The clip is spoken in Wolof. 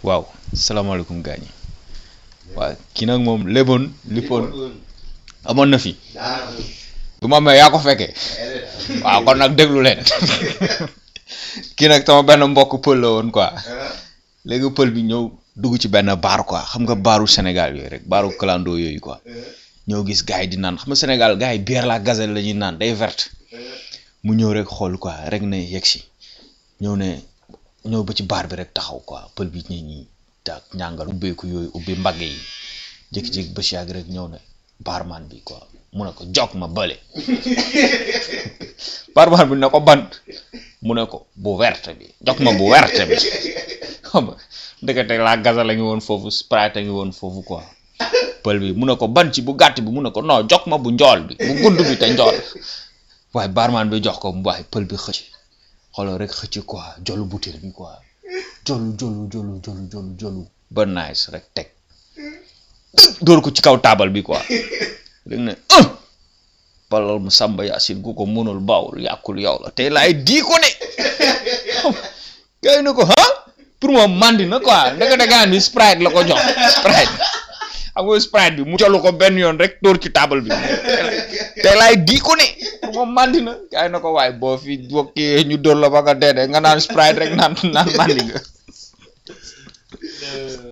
waaw salaamaaleykum gars ñi waaw kii nag moom léboon lippoon amoon na fi bu ma amee yaa ko fekkee waaw kon nag déglu leen kii nag sama benn mbokk pël la woon quoi léegi pël bi ñëw dugg ci benn baar quoi xam nga baaru Sénégal yooyu rek baaru clando yooyu quoi ñëw gis gars yi di naan xam nga Sénégal gars yi bière la gazelle la ñuy naan day verte mu ñëw rek xool quoi rek ne yegg si ñëw ne ñëw ba ci baar bi rek taxaw quoi pël bi ñi ñi tak ñàngal ubbeeku yooyu ubbi mbagg yi jékki-jékki ba si yàgg rek ñëw ne baarman bi quoi mu ne ko jog ma bële baarman bi ne ko ban mu ne ko bu werte bi jog ma bu werte bi xam nga ndekete la gaza la ngi woon foofu sprite a ngi woon foofu quoi pël bi mu ne ko ban ci bu gàtt bi mu ne ko non jog ma bu njool bi bu gudd bi te njool waaye baarman bi jox ko mu waaye pël bi xëcc xoolal rek xëcc quoi jolu butéel bi quoi jolu jolu jolu jolu jolu jolu ba nice rek teg dóor ko ci kaw taabal bi quoi rek ne ah balal mu sàmba yaasin ku ko mënul bawul yàqul yow la tey laay dii ko de gars yi ne ko ah pour moom mandi na quoi ndekete gaan bi sprite la ko jox sprite xam nga sprite bi mu jolu ko benn yoon rek dóor ci taabal bi tey laay dii ko ne pour moom mandi na gars yi ne ko waaye boo fi bokkee ñu dóor la ba nga dee de nga naan sprite rek naan naan mandi nga